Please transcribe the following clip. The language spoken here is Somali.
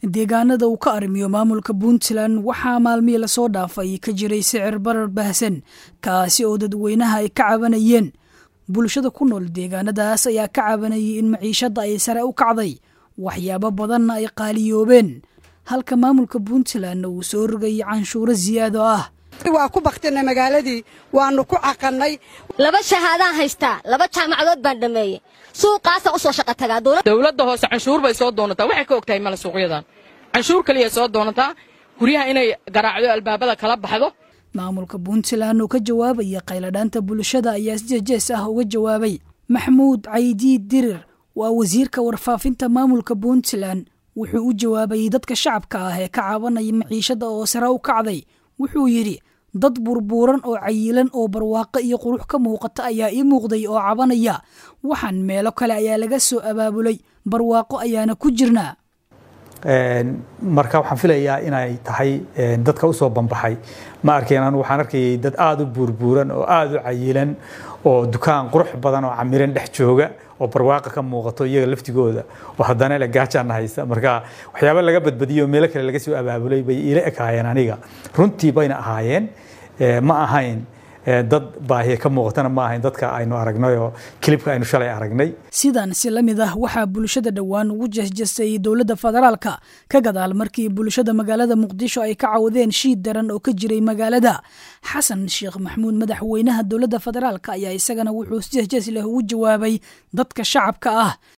deegaanada uu ka arrimiyo maamulka puntland waxaa maalmihii lasoo dhaafay ka jiray sicir barar baahsan kaasi oo dadweynaha ay ka cabanayeen bulshada ku nool deegaanadaas ayaa ka cabanayay in maciishadda ay sare u kacday waxyaabo badanna ay qaaliyoobeen halka maamulka puntlandna uu soo rogayay canshuuro siyaado ah waa ku baktinay magaaladii waannu ku caqannay laba shahaadaan haystaa laba jaamacadood baan dhammeeyey suuqaasaan u soo shaqa tagaa dowladda hoose canshuur bay soo doonataa waxay ka og tahay male suuqyadan canshuur kaliya soo doonataa guryaha inay garaacdo albaabada kala baxdo maamulka puntland oo ka jawaabaya qayladhaanta bulshada ayaa si jejees ah uga jawaabay maxmuud caydiid dirir waa wasiirka warfaafinta maamulka puntland wuxuu u jawaabayay dadka shacabka ah ee ka cabanaya maciishada oo sare u kacday wuxuu yidhi dad burbuuran oo cayilan oo barwaaqo iyo qurux ka muuqata ayaa ii muuqday oo cabanaya waxaan meelo kale ayaa laga soo abaabulay barwaaqo ayaana ku jirnaa marka waxaan filayaa inay tahay dadka usoo bambaxay ma arkeen anu waxaan arkayay dad aada u buurbuuran oo aada u cayilan oo dukaan qurux badan oo camiran dhex jooga oo barwaaqa ka muuqato iyaga laftigooda oo haddana le gaajaana haysa marka waxyaaba laga badbadiyo oo meelo kale laga soo abaabulay bay ila ekaayeen aniga runtii bayna ahaayeen ma ahayn dad baahiye ka muuqatana ma ahayn dadka aynu aragnay oo kilibka aynu shalay aragnay sidan si la mid ah waxaa bulshada dhowaan ugu jesjesay dowladda federaalka ka gadaal markii bulshada magaalada muqdisho ay ka cawdeen shiid daran oo ka jiray magaalada xasan sheekh maxmuud madaxweynaha dowladda federaalka ayaa isagana wuxuu si jesjes leh ugu jawaabay dadka shacabka ah